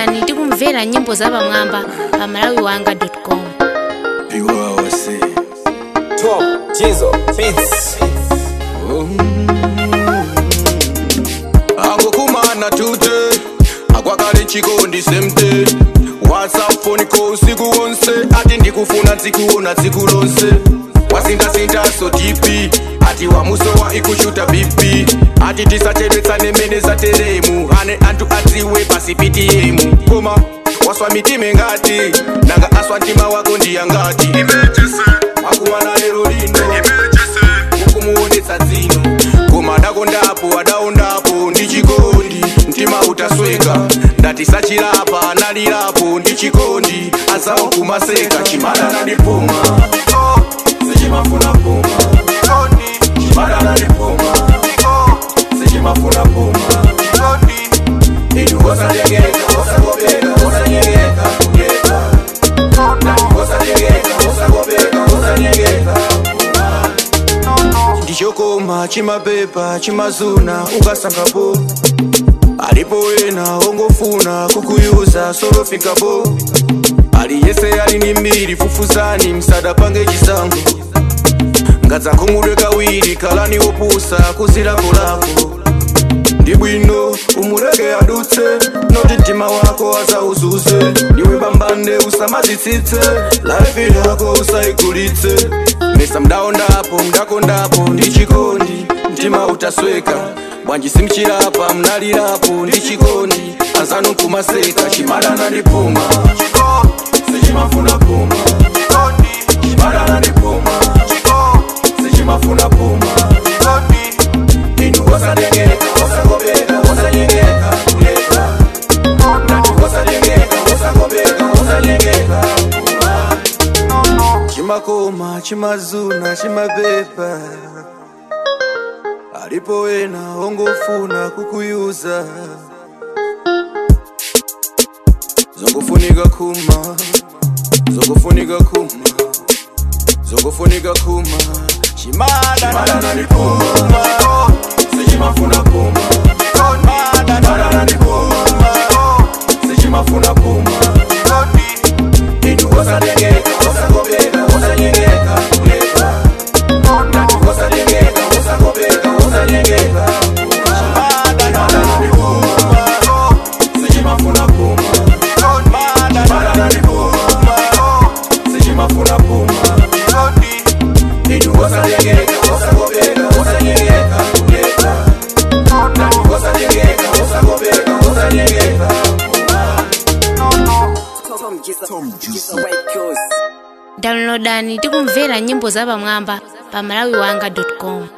downloadani tikumvera nyimbo zapamwamba pa malawi wanga com iwawa se Top Jizo Beats. angokumana tute akwakale chikondi semte whatsapp phone call usiku wonse ati ndikufuna dzikuona tsiku lonse wasindasindaso tipi ati wamusowa ikushuta bp ati tisachedwetsane mene zateremu ane anthu adziwe pasi ptm koma waswa mitima ngati nanga aswa mtima wako ndiyangati wakumana lero lino ukumuonetsa dzino koma adakondapo adaondapo ndi chikondi mtima utasweka ndati sachilapa analirapo ndi chikondi azawo kumaseka chimadana ndipuma sichimafuna puma chimadana ndipuma sichimafuna puma inu osatengeka osakopeka osanyengeka kuyeka nati osatengeka osakopeka osanyengeka ndichokoma chimapepa chimazuna ukasangapo alipo wena ongofuna kukuyuza solofikapo aliyese ali ni mbiri fufuzani msadapange chisango ngadzakhumudwe kawiri kalani opusa kuzilakolako ndi bwino umuleke adutse noti mtima wako azauzuze ndiwe pambande usamazitsitse laifi yako usaigulitse mesa mdaondapo mdakondapo ndi chikondi mtima utasweka bwanji simchilapa mnalirapo ndi chikondi anzanu kumaseka chimadana ndi puma sichimafuna puma chimadana ndi puma sichimafuna puma inu osatengeka osakopeka osanyengeka kuleka nati osatengeka osakopeka osanyengeka chimakoma chimazuna chimapepa alipo wena ongofuna kukuyuza zongofunika kuma zongofunika kuma zongofunika kuma chimadana ndi puma sichimafuna puma chimadana ndi puma sichimafuna puma inu osatengeka osakopeka osanyengeka kuleka nati osatengeka osakopeka osanyengeka chimadana ndi puma sichimafuna puma chimadana ndi puma sichimafuna puma inu osatengeka osakopeka osanyengeka kuleka nati osatengeka osakopeka osanyengeka Tom Jizo. Tom Jizo Records. downloadani tikumvera nyimbo zapamwamba pa malawi wanga com